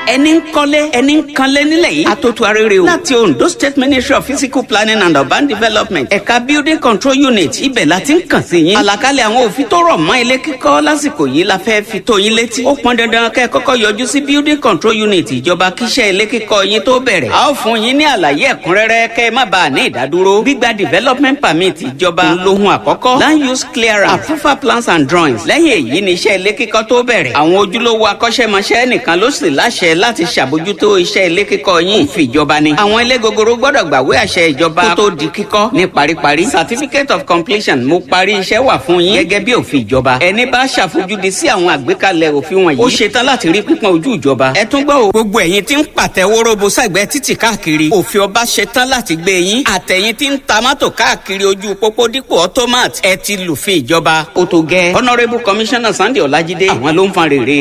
ẹni ń kọ́lé ẹni ń kanlé nílẹ̀ yìí àtòtò arére o láti Ondo State Ministry of Physical Planning and Urban Development ẹ̀ka Building Control Unit ibẹ̀ la ti ń kàn sí yín àlàkalẹ̀ àwọn òfin tó rọ̀ mọ́ ilé kíkọ́ lásìkò yìí la fẹ́ fi tó yín létí ó pọn dandan kẹ́ ẹ kọ́kọ́ yọjú sí Building Control Unit ìjọba kíṣẹ́ ilé kíkọ́ yín tó bẹ̀rẹ̀ a ó fún yín ní àlàyé ẹ̀kúnrẹ́rẹ́ kẹ́ ẹ má bàa ní ìdádúró gbígba development permit ìjọba lohun àkọ́kọ́ land use clearance approval plans and drawings lẹ́yìn èyí ni iṣẹ́ ilé kíkọ́ tó bẹ̀rẹ̀ àwọn ojúlówó akọ́ṣẹ́mọṣẹ́ nìkan ló sì láṣẹ láti ṣàbójútó iṣẹ́ ilé kíkọ́ yín òfin ìjọba ni àwọn ilé gogoro gbọ́dọ̀ gbàwé àṣẹ ìjọba kó tó di kíkọ́ ní paríparí certificate of completion mo parí iṣẹ́ wà fún yín gẹ́gẹ́ bí òfin ìjọba ẹni bá ṣàfojúdi sí àwọn àgbékalẹ̀ òfin wọ̀nyí ó ṣetán láti rí pípọ́n ojú ìjọba ẹ tún gbọ́ o gbogbo ẹ̀yin tí ń pàtẹ wóróbo sẹ́gbẹ́ títì káàkiri òfin ọba ṣetán láti gbé yín àtẹ̀yin tí ń ta mọ́tò káàkiri ojú pópó dípò automat ẹ ti lùfin ìjọba ó tó gẹ́ honourable commissioner Sunday Ọlájídé àwọn ló ń fan rere